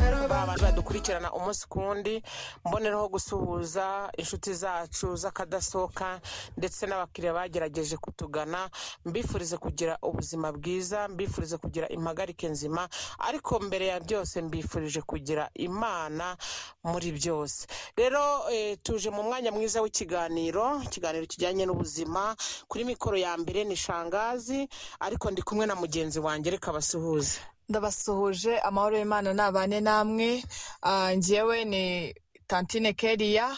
abantu badukurikirana umunsi ku wundi mboneraho gusuhuza inshuti zacu z'akadasohoka ndetse n'abakiriya bagerageje kutugana mbifurize kugira ubuzima bwiza mbifurize kugira impagarike nzima ariko mbere ya byose mbifurije kugira imana muri byose rero eh, tuje mu mwanya mwiza w'ikiganiro ikiganiro kijyanye n'ubuzima kuri mikoro ya mbere ni shangazi ariko ndi kumwe na mugenzi wanjye reka basuhuze ndabasuhuje amahoro y'imana nabane namwe Ah, njyewe ni tantine keriya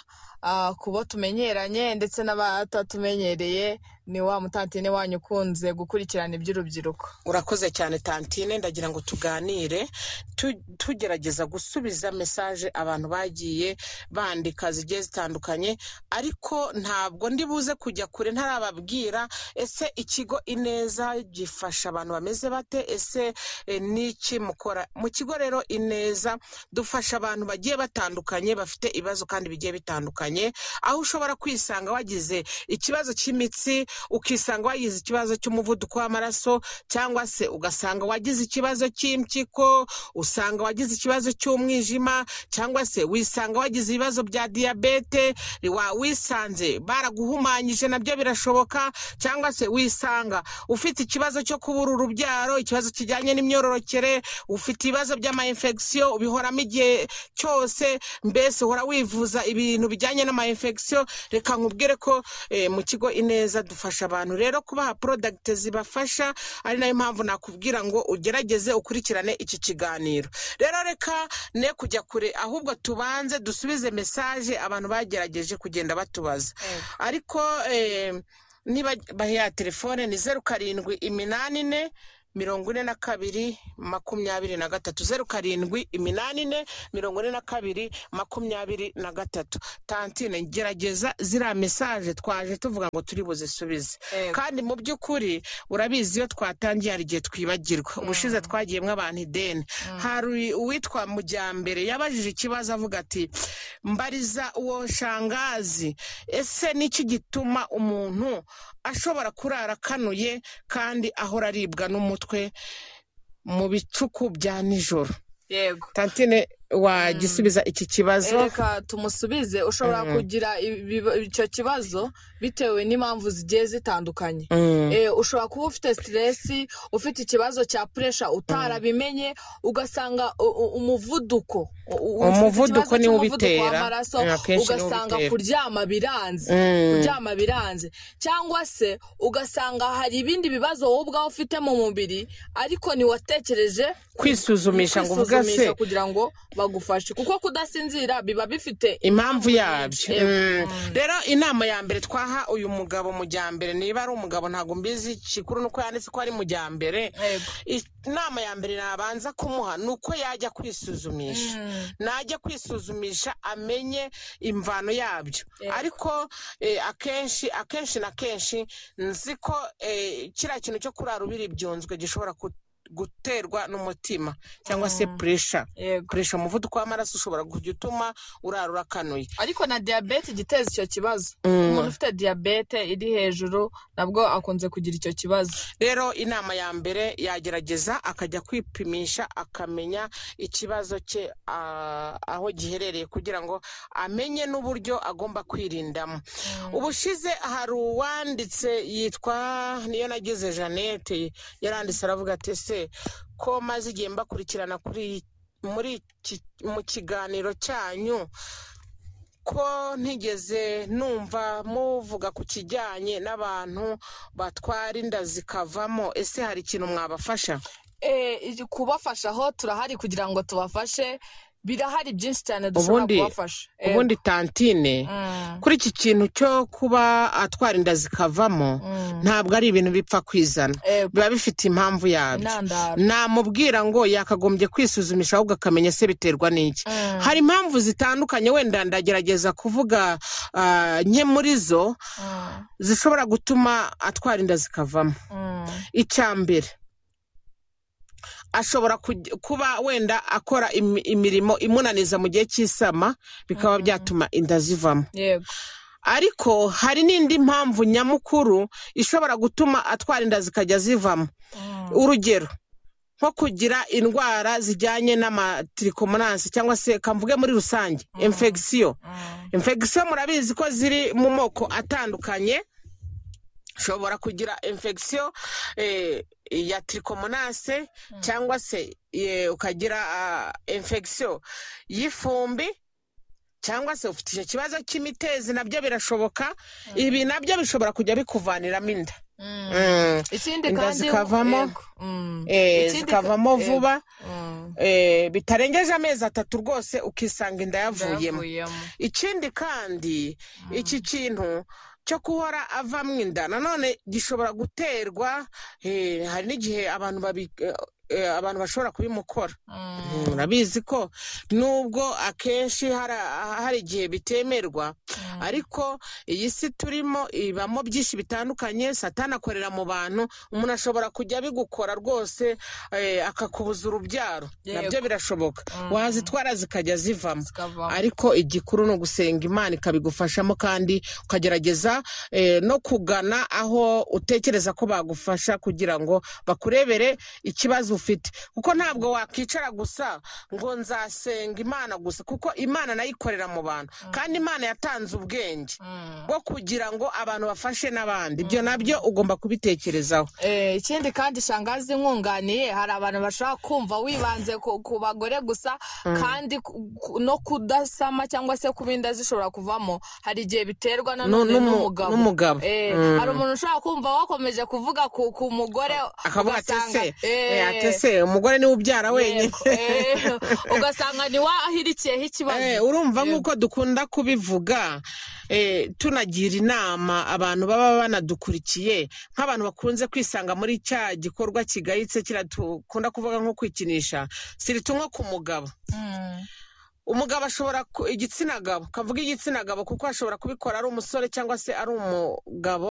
Ah, ku bo tumenyeranye ndetse n'abatatumenyereye ni wa mutantine wanyu ukunze gukurikirana iby'urubyiruko urakoze cyane tantine ndagira ngo tuganire tu- tugerageza gusubiza mesaje abantu bagiye bandika zigiye zitandukanye ariko ntabwo ndi buze kujya kure ntarababwira ese ikigo ineza gifasha abantu bameze bate ese eh, niki mukora mu kigo rero ineza dufasha abantu bagiye batandukanye bafite ibibazo kandi bigiye bitandukanye aho ushobora kwisanga wagize ikibazo cy'imitsi ukisanga wagize ikibazo cy'umuvuduko w'amaraso cyangwa se ugasanga wagize ikibazo cy'impyiko usanga wagize ikibazo cy'umwijima cyangwa se wisanga wagize ibibazo bya diyabete wa- wisanze baraguhumanyije nabyo birashoboka cyangwa se wisanga ufite ikibazo cyo kubura urubyaro ikibazo kijyanye n'imyororokere ufite ibibazo by'amayinfegisiyo ubihoramo igihe cyose mbese uhora wivuza ibintu bijyanye n'amayinfegisiyo reka nkubwire ko eh, mu kigo ineza dufasha abantu rero kubaha porodagiti zibafasha ari nayo mpamvu nakubwira ngo ugerageze ukurikirane iki kiganiro rero reka ne kujya kure ahubwo tubanze dusubize mesaje abantu bagerageje kugenda batubaza ariko eh, niba bahiya telefone ni zeru karindwi iminani ine mirongo ine na kabiri makumyabiri na gatatu zeru karindwi iminani ine mirongo ine na kabiri makumyabiri na gatatu tantine gerageza ziriya mesaje twaje tuvuga ngo turi buzisubize kandi mu by'ukuri urabizi iyo twatangiye hari igihe twibagirwa ubushize twagiyemo abantu ideni hari uwitwa mujyambere yabajije ikibazo avuga ati mbariza uwo shangazi ese niki gituma umuntu ashobora kurara akanuye kandi ahora aribwa n'umutwe mu bicuku bya nijoro yego tantine wagisubiza iki kibazo reka tumusubize ushobora Mhm. kugira ibiba- icyo kibazo bitewe n'impamvu zigiye zitandukanye Mm. Eh, ushobora kuba ufite siteresi ufite ikibazo cya puresha utarabimenye ugasanga u- u- umuvuduko u- u- ufite Umuvuduko ikibazo niwo cy'umuvuduko ubitera. w'amaraso Eh, akenshi niwo ugasanga ubitera. kuryama biranze Mm. kuryama biranze cyangwa se ugasanga hari ibindi bibazo wowe ubwawe ufite mu mubiri ariko ntiwatekereje kwisuzumisha ngo uvuga se kwisuzumisha kugira ngo bagufashe kuko kudasinzira biba bifite impamvu yabyo Yego. Mm. rero inama ya mbere twaha uyu mugabo mujyambere niba ari umugabo ntabwo mbizi kikuru nuko yanditse ko ari mujyambere Yego. inama ya mbere nabanza kumuha ni uko yajya kwisuzumisha Mm. najya kwisuzumisha amenye imvano yabyo Yego. ariko eh, akenshi akenshi na kenshi nzi ko eh, kiriya kintu cyo kurara ubiri byunzwe gishobora ku- guterwa n'umutima cyangwa se Mm. puresha Yego. gukoresha umuvuduko w'amaraso ushobora kujya utuma urara urakanuye ariko na diyabete ijya iteza icyo kibazo Mm. umuntu ufite diyabete iri hejuru nabwo akunze kugira icyo kibazo rero inama ya mbere yagerageza akajya kwipimisha akamenya ikibazo cye ah, aho giherereye kugira ngo amenye n'uburyo agomba kwirindamo ubushize hari uwanditse yitwa niyo nagize jeannette yaranditse aravuga ati se ko maze igihe mbakurikirana kuri muri iki- mu kiganiro cyanyu ko ntigeze numva muvuga ku kijyanye n'abantu batwara inda zikavamo ese hari ikintu mwabafasha Eh, igi- kubafasha aho turahari kugira ngo tubafashe birahari byinshi cyane dushobora Ubundi- kubafasha Eh, ubundi tantine mm, kuri iki kintu cyo kuba atwara inda zikavamo mm, ntabwo ari ibintu bipfa kwizana eh, biba bifite impamvu yabyo intandaro namubwira ngo yakagombye kwisuzumisha ahubwo akamenya se biterwa n'iki Mm, hari impamvu zitandukanye wenda ndagerageza kuvuga ah, nke muri zo mm, zishobora gutuma atwara inda zikavamo mm, icya mbere ashobora kujya- kuba wenda akora imi- imirimo imunaniza mu gihe cy'isama bikaba Mm. byatuma inda zivamo yego ariko hari n'indi mpamvu nyamukuru ishobora gutuma atwara inda zikajya zivamo Mm, urugero nko kugira indwara zijyanye n'amatirikomonansi cyangwa se kamvuge muri rusange infegisiyo infegisiyo murabizi ko ziri mu moko atandukanye ushobora kugira infegisiyo ya tirikomonanse cyangwa se eh, ukagira infegisiyo y'ifumbi cyangwa se ufite icyo kibazo cy'imitezi nabyo birashoboka ibi nabyo bishobora kujya bikuvaniramo inda Mm. ikindi inda kandi zikavamo yego. Mm. eh, Ikindi ka- zikavamo yego. vuba Mm. eh, bitarengeje amezi atatu rwose ukisanga inda yavuyemo Ndayavuyemo. ikindi kandi Mm. iki kintu cyo guhora avamo inda nanone gishobora guterwa eh, hari n'igihe abantu babi eh, eh, abantu bashobora kubimukora Mm. Mm, murabizi ko nubwo akenshi hari hari igihe bitemerwa Mm. ariko iyi si turimo ibamo byinshi bitandukanye satani akorera mu bantu umuntu ashobora kujya abigukora rwose eh, akakubuza urubyaro Yego. nabyo birashoboka Mm. wazitwara zikajya zivamo zikavamo ariko igikuru ni ugusenga imana ikabigufashamo kandi ukagerageza eh, no kugana aho utekereza ko bagufasha kugira ngo bakurebere ikibazo ufite kuko ntabwo wakwicara gusa ngo nzasenga imana gusa kuko imana nayo ikorera mu bantu kandi imana yatanze ubwenge Mm. bwo kugira ngo abantu bafashe n'abandi ibyo nabyo ugomba kubitekerezaho Eh, ikindi kandi shangazi nkunganiye hari abantu bashobora kumva wibanze ku, ku bagore gusa kandi ku- ku- no kudasama cyangwa se kuba inda zishobora kuvamo hari igihe biterwa na none N'umu- n'umugabo n'umugabo. Eh, Mm. hari umuntu ushobora kumva wakomeje kuvuga ku, ku mugore akavuga ati ugasanga- se Eh, eh, ati se umugore niwe ubyara wenyine yego, eh, ugasanga niwahirikiyeho ikibazo Eh, urumva Yego. nk'uko dukunda kubivuga eh, tunagira inama abantu baba banadukurikiye nk'abantu bakunze kwisanga muri cya gikorwa kigayitse kiriya dukunda kuvuga nko kwikinisha sirita nko ku mugabo Mm. umugabo ashobora ku- igitsina gabo kavuga igitsina gabo kuko ashobora kubikora ari umusore cyangwa se ari umugabo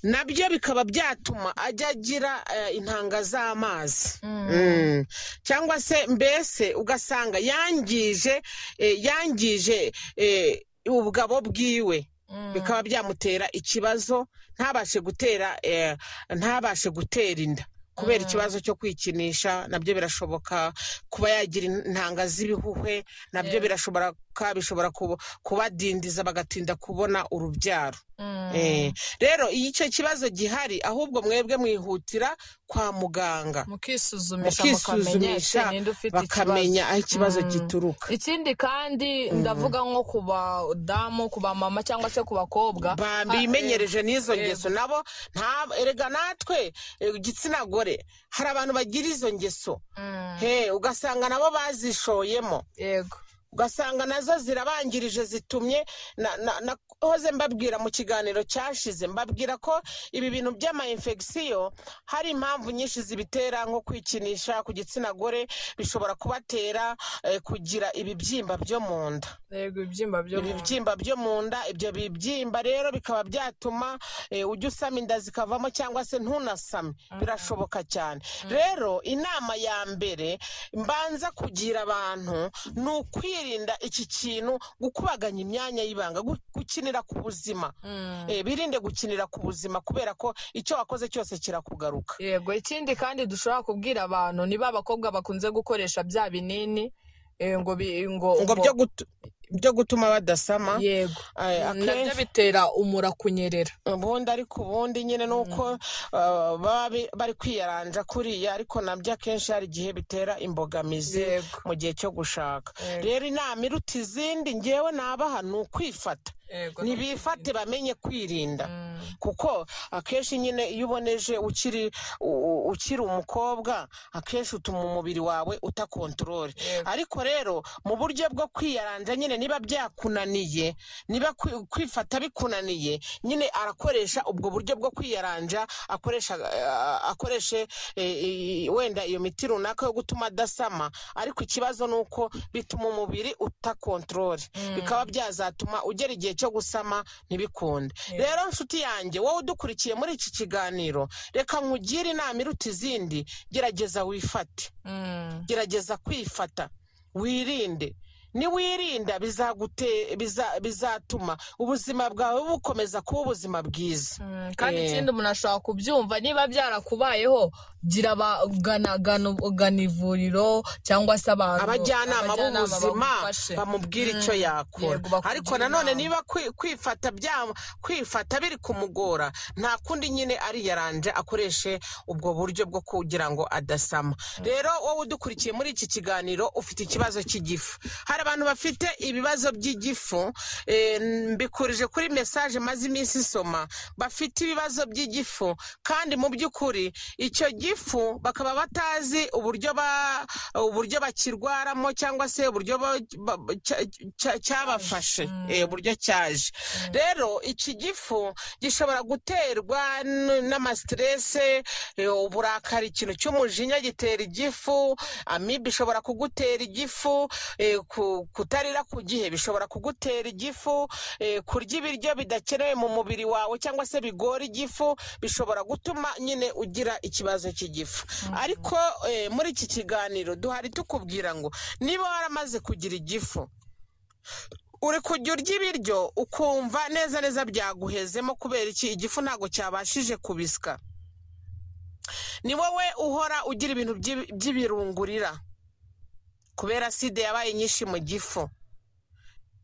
nabyo bikaba byatuma ajya agira eh, intanga z'amazi Mm. Mm. cyangwa se mbese ugasanga yangije eh, yangije eh, ubugabo bwiwe Mm. bikaba byamutera ikibazo ntabashe gutera eh, ntabashe gutera inda kubera Mm. ikibazo cyo kwikinisha nabyo birashoboka kuba yagira intanga z'ibihuhwe nabyo Yeah. birashoboka bishobora kuba- kubadindiza bagatinda kubona urubyaro Mm. Eh, rero iyo icyo kibazo gihari ahubwo mwebwe mwihutira kwa muganga mukisuzumisha mukamenya ese bakisuzumisha ninde ufite ikibazo bakamenya aho ikibazo Mm. gituruka ikindi kandi ndavuga nko ku badamu ku bamama cyangwa se ku bakobwa bimenyereje n'izo yego. ngeso nabo nta- erega natwe eh, igitsina gore hari abantu bagira izo ngeso Mm, he ugasanga nabo bazishoyemo yego ugasanga nazo zirabangirije zitumye na- na- nahoze mbabwira mu kiganiro cyashize mbabwira ko ibi bintu by'amayinfegisiyo hari impamvu nyinshi zibitera nko kwikinisha ku gitsina gore bishobora kubatera eh, kugira ibibyimba byo mu nda yego ibyimba byo mu nda. ibibyimba byo mu nda ibyo bibyimba rero bikaba byatuma eh, ujya usama inda zikavamo cyangwa se ntunasame birashoboka cyane rero inama ya mbere mbanza kugira abantu ni ukwirinda iki kintu gukubaganya imyanya y'ibanga gu- gukinira ku buzima Mm. Eh, birinde gukinira ku buzima kubera ko icyo wakoze cyose kirakugaruka yego ikindi kandi dushobora kubwira abantu niba abakobwa bakunze gukoresha bya binini eh, ngo bi- ngo ngo ngo- byo gutu- byo gutuma badasama yego eh, nabyo akenshi bitera umura kunyerera ubundi ariko ubundi nyine ni uko uh, baba bi- bari kwiyaranja kuriya ariko nabyo akenshi hari igihe bitera imbogamizi yego mu gihe cyo gushaka Yego. rero inama iruta izindi ngewe nabaha ni ukwifata yego nibifate bamenye kwirinda Mm. kuko akenshi nyine iyo uboneje ukiri u- u- ukiri umukobwa akenshi utuma umubiri wawe utakontorore Yego. ariko rero mu buryo bwo kwiyaranja nyine niba byakunaniye niba kwi- kwifata bikunaniye nyine arakoresha ubwo buryo bwo kwiyaranja akoresha eh, akoreshe eh, i- wenda iyo miti runaka yo gutuma adasama ariko ikibazo ni uko bituma umubiri utakontorore Mm. bikaba byazatuma ugera igihe cyo gusama ntibikunde Yeah. rero nshuti yanjye wowe udukurikiye muri iki kiganiro reka nkugire inama iruta izindi gerageza wifate Mm. gerageza kwifata wirinde niwirinda bizagute- biza- bizatuma ubuzima bwawe bukomeza kuba ubuzima bwiza Mm, kandi Eh. ikindi umuntu ashobora kubyumva niba byarakubayeho gira abagana ivuriro cyangwa se abantu abajyanama b'ubuzima bagufashe. bamubwira icyo yakora Yego, bakugira ariko nanone inama. niba kwi- kwifata bya- kwifata biri kumugora nta kundi nyine ariyaranje akoreshe ubwo buryo bwo kugira ngo adasama rero wowe udukurikiye muri iki kiganiro ufite ikibazo cy'igifu hari abantu bafite ibibazo by'igifu eh, mbikurije kuri mesaje maze iminsi isoma bafite ibibazo by'igifu kandi mu by'ukuri icyo gifu bakaba batazi uburyo ba- uburyo bakirwaramo cyangwa se uburyo ba- ba- cya- cya- cyabafashe Mm. eh, uburyo cyaje rero iki gifu gishobora guterwa n- n'amasiterese eh, uburakari ikintu cy'umujinya gitera igifu amibe ishobora kugutera igifu eh, ku- kutarira ku gihe bishobora kugutera igifu eh, kurya ibiryo bidakenewe mu mubiri wawe cyangwa se bigora igifu bishobora gutuma nyine ugira ikibazo cy'igifu ariko eh, muri iki kiganiro duhari tukubwira ngo niba waramaze kugira igifu uri kujya urya ibiryo ukumva neza neza byaguhezemo kubera iki igifu ntabwo cyabashije kubisya ni wowe uhora ugira ibintu by'i- by'ibirungurira kubera sida yabaye nyinshi mu gifu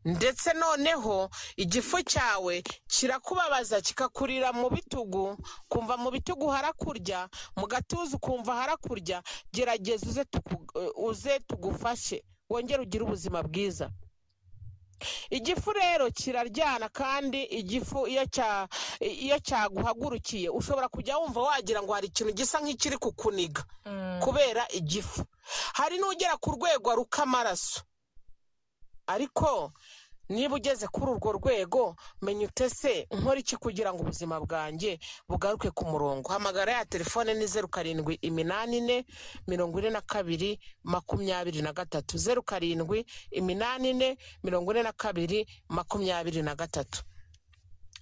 ndetse noneho igifu cyawe kirakubabaza kikakurira mu bitugu kumva mu bitugu harakurya mu gatuza ukumva harakurya gerageza uze tuku- uze tugufashe wongere ugire ubuzima bwiza igifu rero kiraryana kandi igifu iyo cya iyo cyaguhagurukiye ushobora kujya wumva wagira ngo hari ikintu gisa nk'ikiri kukuniga Mm. kubera igifu hari n'ugera ku rwego aruka amaraso ariko niba ugeze kuri urwo rwego menya utese nkora iki kugira ngo ubuzima bwanjye bugaruke ku murongo hamagara ya telefone ni zeru karindwi iminani ine mirongo ine na kabiri makumyabiri na gatatu zeru karindwi iminani ine mirongo ine na kabiri makumyabiri na gatatu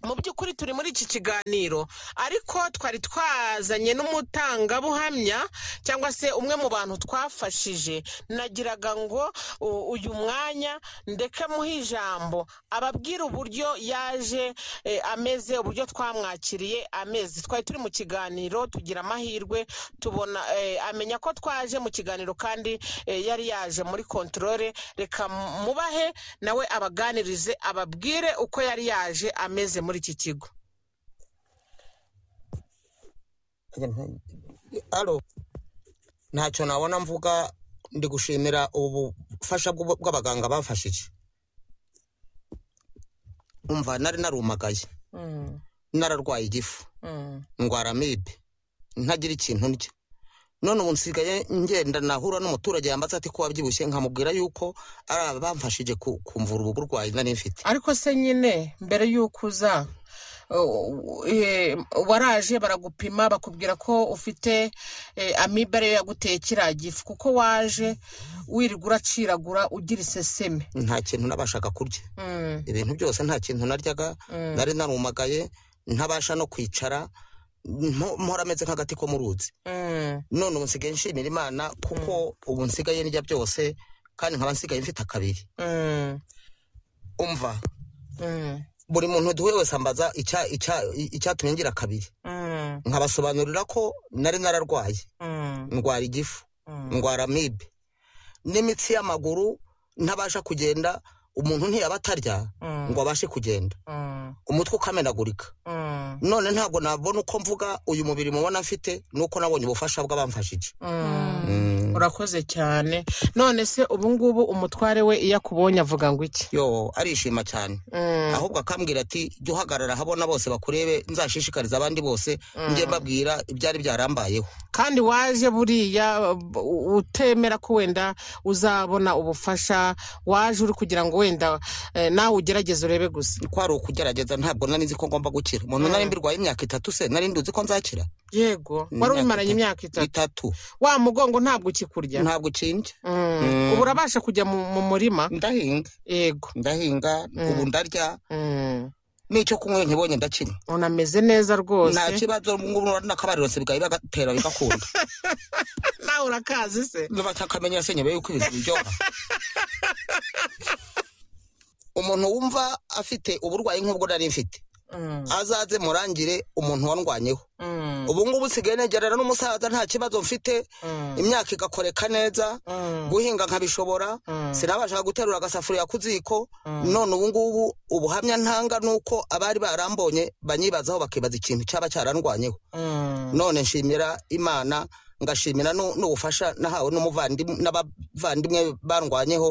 mu by'ukuri turi muri iki kiganiro ariko twari twazanye n'umutangabuhamya cyangwa se umwe mu bantu twafashije nagiraga ngo u- uyu mwanya ndeke muhe ijambo ababwire uburyo yaje eh, ameze uburyo twamwakiriye ameze twari turi mu kiganiro tugira amahirwe tubona eh, amenya ko twaje mu kiganiro kandi eh, yari yaje muri kontorore reka mubahe nawe abaganirize ababwire uko yari yaje ameze muri iki kigo alo ntacyo nabona mvuga ndi gushimira ubu bufasha bw'ubu- bw'abaganga bamfashije umva nari narumagaye nararwaye igifu ndwara amibe ntagira ikintu ndya none ubu nsigaye ngenda nahura n'umuturage yambaza ati ko wabyibushye nkamubwira yuko ari aba bamfashije ku- kumvura ubu burwayi nari mfite ariko se nyine mbere y'uko uza uh, eh, waraje baragupima bakubwira ko ufite eh, amibe ariyo yaguteye kiriya gifu kuko waje wirirwa uraciragura ugira iseseme nta kintu nabashaga kurya Mm, ibintu byose nta kintu naryaga mm, nari narumagaye ntabasha no kwicara mpo- mpora ameze nk'agati ko mu ruzi mm, none ubu nsigaye nshimira imana kuko ubu nsigaye ndya byose kandi nkaba nsigaye mfite akabiri mm, umva mm, buri muntu duhuye wese ambaza icya- icya- icyatumye ngira akabiri mm, nkabasobanurira ko nari nararwaye mm, ndwara igifu mm, ndwara amibe n'imitsi y'amaguru ntabasha kugenda umuntu ntiyaba atarya mm, ngo abashe kugenda mm, umutwe ukamenagurika mm, none ntabwo nabona uko mvuga uyu mubiri mubona mfite nuko nabonye ubufasha bw'abamfashije mm. Mm. urakoze cyane none se ubungubu umutware we iyo akubonye avuga ngo iki yo arishima cyane Mm, ahubwo akambwira ati jya uhagarara habona bose bakurebe nzashishikariza abandi bose Mm. njye mbabwira ibyari byarambayeho kandi waje buriya u- utemera ko wenda uzabona ubufasha waje uri kugira ngo wenda eh, nawe ugerageze urebe gusa ko ari ukugerageza ntabwo nari nzi ko ngomba gukira umuntu Mm. nari mbirwaye imyaka itatu se nari nduzi ko nzakira yego Ni wari imyaka ubimaranye itatu. imyaka itatu itatu wa mugongo ntabwo ukikurya ntabwo ucinje Mm. Mm. ubu urabasha kujya mu mu murima ndahinga yego ndahinga Mm. ubu ndarya Mm. n'icyo kunywa nkibonye ndakinywa unameze neza nta rwose kibazo ngubu n'akabariro se bwawe bagatera bigakunda nawe urakazi se batakamenyera se nyuma yuko ibintu biryoha umuntu wumva afite uburwayi nk'ubwo nari mfite azaze murangire umuntu warwanyeho ubu ngubu usigaye negerana n'umusaza nta kibazo mfite imyaka igakoreka neza guhinga nkabishobora sinabashaga guterura agasafuriya ku ziko none ubu ngubu ubuhamya ntanga ni uko abari barambonye banyibazaho bakibaza ikintu cyaba cyarandwanyeho none nshimira imana ngashimira nu- n'ubufasha nahawe n'umuvandim- n'abavandimwe barwanyeho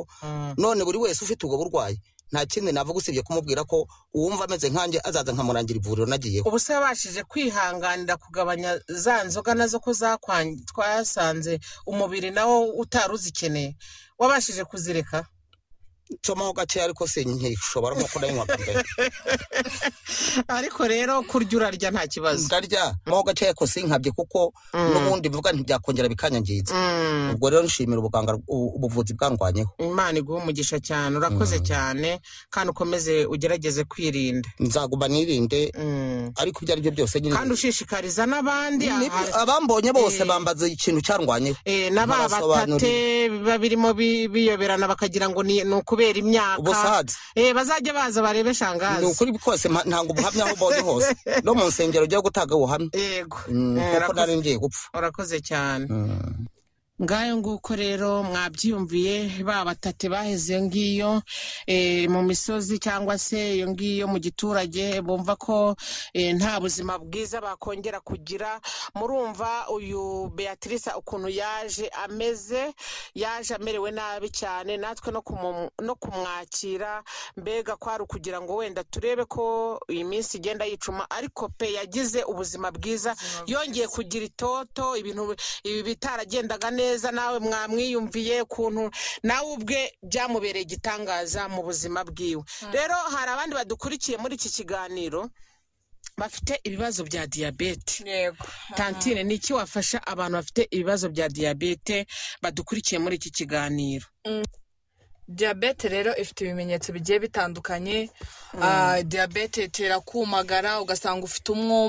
none buri wese ufite ubwo burwayi nta kindi navuga usibye kumubwira ko uwumva ameze nkanjye azaza nkamurangira ivuriro nagiyeho ubu se wabashije kwihanganira kugabanya za nzoga nazo ko zakwan- twasanze umubiri nawo utari uzikeneye wabashije kuzireka nsomaho gakeya ariko sinkishobora nko kunayinywa bwa mbere ariko rero kurya urarya nta kibazo ndarya nsomaho gakeya ariko sinkabye kuko Mm. n'ubundi bivuga ntibyakongera bikanyangiza Mm. ubwo rero nshimira ubuganga u- ubuvuzi bwandwanyeho imana iguhe umugisha cyane urakoze cyane kandi ukomeze ugerageze kwirinda nzaguma nirinde Mm. ariko ibyo ari byo byose nyine kandi ushishikariza n'abandi Nibyo, aha- abambonye bose Eh. bambaza ikintu cyarwanyeho eh, n'aba batate Ntabasobanurire. biba birimo bi- biyoberana bakagira ngo ni ni ukubera imyaka ubusaza Eh, bazajya baza barebe ni shangazi ukuri kose mpa- ntabwo ubuhamya aho ubonye hose no mu nsengero ujya gutanga ubuhamya yego Mm, Eh, kuko urakoze- nari ngiye gupfa urakoze cyane Mm. ngayo nguko rero mwabyiyumviye ba batate baheze iyo ngiyo eh, mu misozi cyangwa se iyo ngiyo mu giturage bumva ko eh, nta buzima bwiza bakongera kugira murumva uyu beatrice ukuntu yaje ameze yaje amerewe nabi cyane natwe no kumu- no kumwakira mbega kwari ukugira ngo wenda turebe ko iyi minsi igenda yicuma ariko pe yagize ubuzima bwiza yongeye kugira itoto ibintu ibi bitaragendaga neza nawe mwamwiyumviye ukuntu nawe ubwe byamubereye igitangaza mu buzima bwiwe rero hari abandi badukurikiye muri iki kiganiro bafite ibibazo bya diyabete yego tantine ni iki wafasha abantu bafite ibibazo bya diyabete badukurikiye muri iki kiganiro diyabete rero ifite ibimenyetso bigiye bitandukanye Ah, diyabete itera kumagara ugasanga ufite umwuma